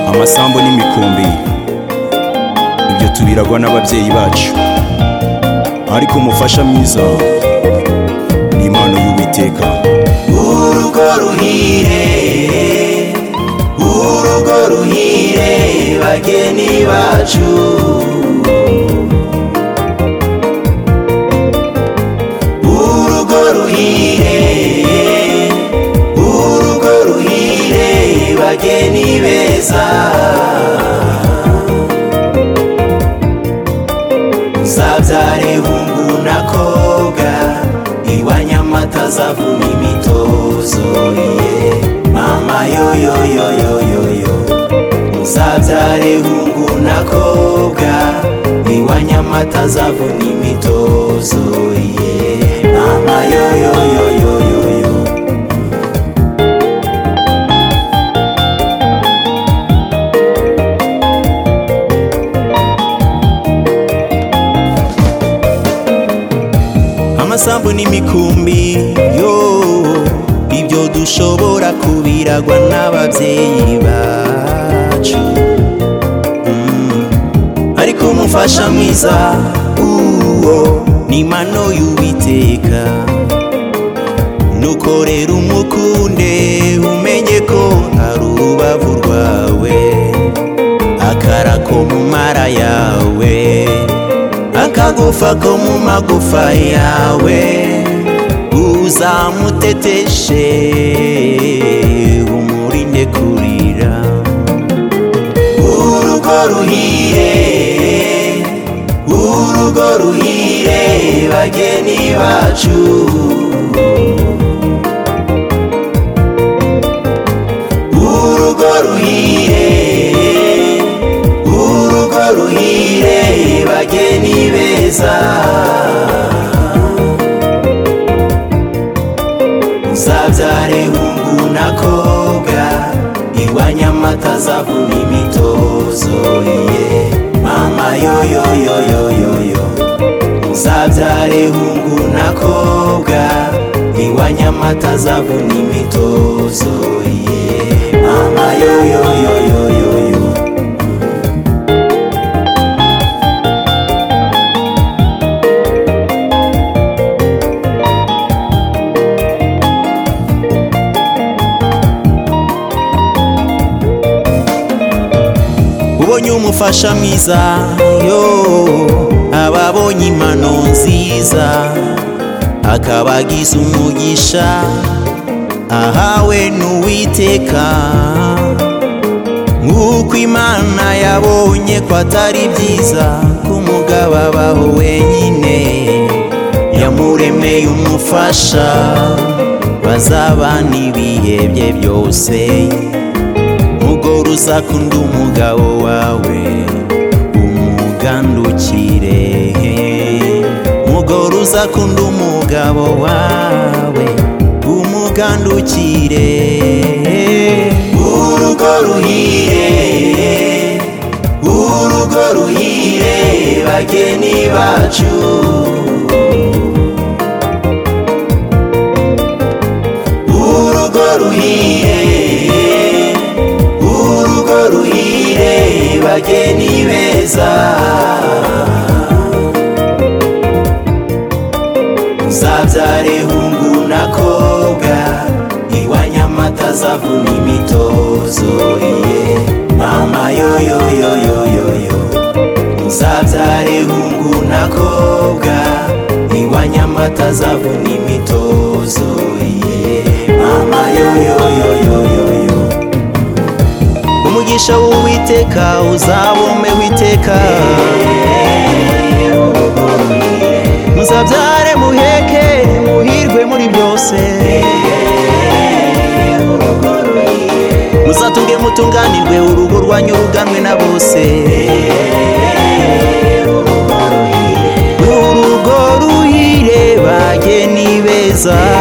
amasambu n'imikumbi ibyo tubiragwa n'ababyeyi bacu ariko umufasha mwiza ni impano y'uwiteka urugo ruhire urugo ruhire bageni bacu urugo ruhire urugo ruhire bageni beza nzabyare hungu na koga iwanya amata zavuna imitozo ye mama yoyoyoyoyoyo muzabyare hungu na koga iwanya amata zavuna imitozo ye mama yoyoyoyoyoyo amasambu n'imikumbi yo ibyo dushobora kubiragwa n'ababyeyi bacu Mm. ariko umufasha mwiza uwo ni impano y'uwiteka nuko rero umukunde umenye ko ari urubavu rwawe akara ko mu mara yawe akagufa ko mu magufa yawe uzamuteteshe umurinde kurira urugo ruhire urugo ruhire bageni bacu urugo ruhire urugo ruhire bageni beza muzabyare hungu na koga iwanya amata zavuna imitozo ye mama yoyoyoyoyoyo muzabyare hungu na koga iwanya amata zavuna imitozo ye mama yoyoyoyoyoyo ubonye umufasha mwiza yo ababonye impano nziza akabagiza umugisha ahawe n'uwiteka nk'uko imana yabonye ko atari byiza ko umugabo abaho wenyine yamuremeye umufasha bazabana ibihe bye byose mugore uzakunda umugabo wawe umugandukire mugore uzakunda umugabo wawe umugandukire urugo ruhire urugo ruhire bageni bacu urugo ruhire urugo ruhire bageni beza muzabyare hungu na koga iwanya amata zavuna imitozo ye mama yoyoyoyoyoyo muzabyare hungu na koga iwanya amata zavuna imitozo ye mama yoyoyoyoyoyo umugisha w'uwiteka uzabome witeka muzabyare muheke muhirwe muri byose muzatunge mutunganirwe urugo rwanyu ruganwe na bose urugo ruhire bageni beza